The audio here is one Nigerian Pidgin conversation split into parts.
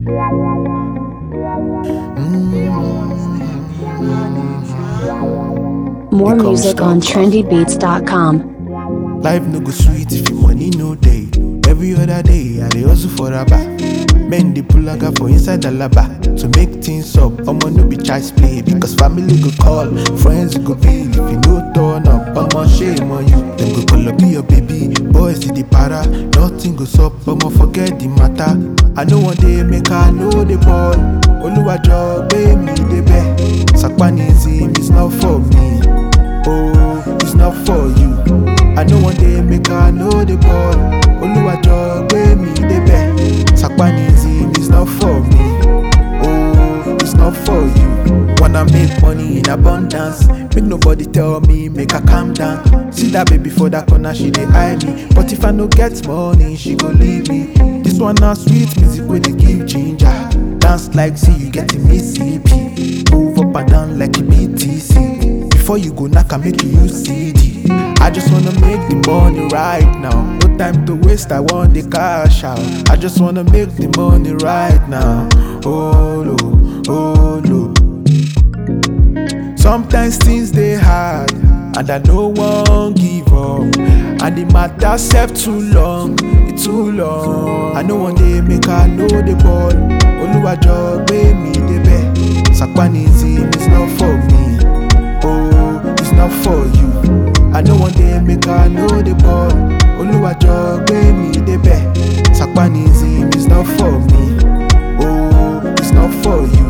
More Become music on star. trendybeats.com. Life no go sweet if your money no day. Every other day, I dey hustle for a bar. Men dey pull aga for inside the laba to make things up. Omo no be child's play because family go call, friends go bill. If you no turn up, omo shame on you. Dem go call up your baby, boys dey dey para. Nothing go sup, omo forget the matter. I know one day make I know the ball. Oluwajo gbé mi débẹ̀. Sakpanism is not for me. Oh, it's not for you. I know one day make I know the ball. Oluwajo gbé mi débẹ̀. Sakpanism is not for me. Oh, it's not for you. Wanna make money in abundance. Make nobody tell me, make I calm down. See that baby for that corner, she dey eye me. But if I no get money, she go leave me. This one na sweet music wey dey give ginger. Dance like see you getting me CP. Move up and down like a BTC. Before you go knock, I make you use CD. I just wanna make the money right now. No time to waste, I want the cash out. I just wanna make the money right now. Oh no, oh no. Sometimes things they hard, and I no one give up. And the matter self too long, it too long. I know one day make I know the ball. Oluwajo gbé mi débẹ̀. Sakpanism is not for me. Oh, it's not for you. I know one day make I know the ball. Oluwajo gbé mi débẹ̀. Sakpanism is not for me. Oh, it's not for you.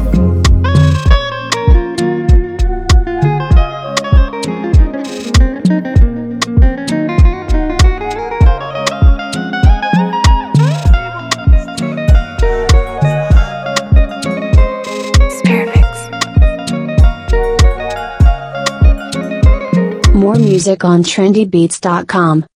More music on trendybeats.com.